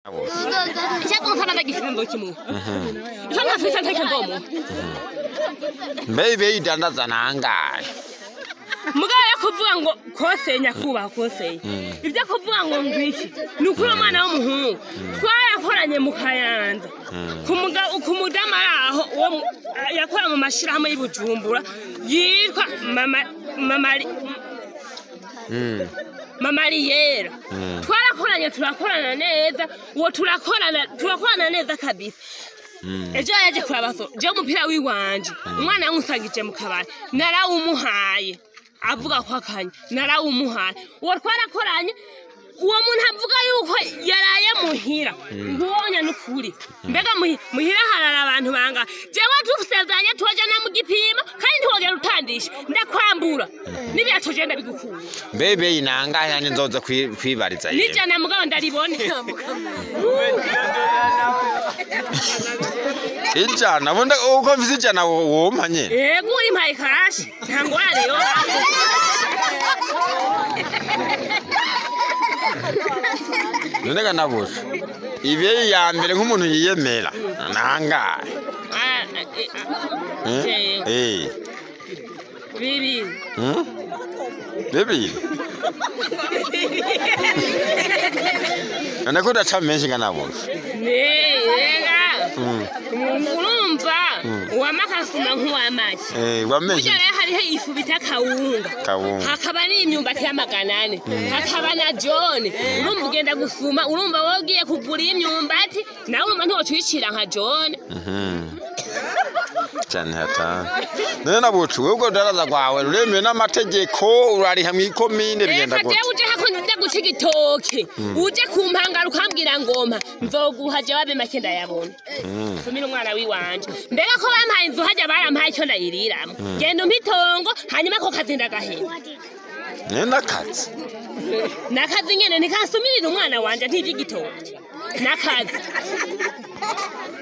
icyavuga nsana ndagifite ndo kimwe icyo ntafite ntacyo ndomo mbe ibeyi idandaza nangahe mugabo yo kuvuga ngo koseye nyakubahwa koseye ibyo kuvuga ngo ngwiki ni ukuri umwana w'umuhungu twarakoranye mu kayanza ku muga- ku mudamu ari aho uwo mu- yakora mu mashyirahamwe y'i bujumbura yitwa mama mamari Mm. mamariyera Mm. twarakoranye turakorana neza uwo turakorana turakorana neza kabisa Mm. ejo yaje kurabaso je umupira wiwanje umwana yamusangije mu kabari narawumuhaye avuga ko akanya narawumuhaye uwo twarakoranye uwo muntu avuga yuko yaraye muhira ntuwonya n'ukuri mbega muhi- muhira harara abantu banga jewe dusezeranye tujana mu gipimo kandi ntiwogera utandisha ndakwambura n'ibya tuje ndabigukura mbe ibeyi nangahe yani nzoza kwi- kwibariza yewe nijana mugabo ndaribone ijana bundi uko mfise ijana wo- wompa nye yego uri mpaye kashi nta ngorane yo none ga nabusha ibeyi ya mbere nk'umuntu yiyemera nangahe Ah, eh, ah, Eh? jewe. Eh. bibiri Hmm? bibiri none ko udaca menshi nga nabusha nega Mm. urumva uwamakasuma nk'uwamaki Eh, wamenshi burya rero hariho ifu bita kawunga Kawunga. hakaba n'imyumbati y'amagana ane hakaba na jone urumva ugenda gusuma urumva wowe ugiye kugura imyumbati nawe urumva ntiwocuyicira nka jone Mhm. cyane hatanu none nabuca wewe ubwo rudaraza rwawe ruremewe n'amategeko urariha mu ikomine bigenda reka gute jewe uje hakunda guca igitoke uje kumpangara ukambwira ngompa nzoguha jawabe make ndayabona Mm. sumira umwana wiwanje mbega ko bampaye inzu hajya barampaye icyo ndayiriramwo genda umpe itongo hanyuma ako kazi ndagaheba ne n'akazi nakazi nyene ntikasumirira umwana wanje ntivy'igitoki nakazi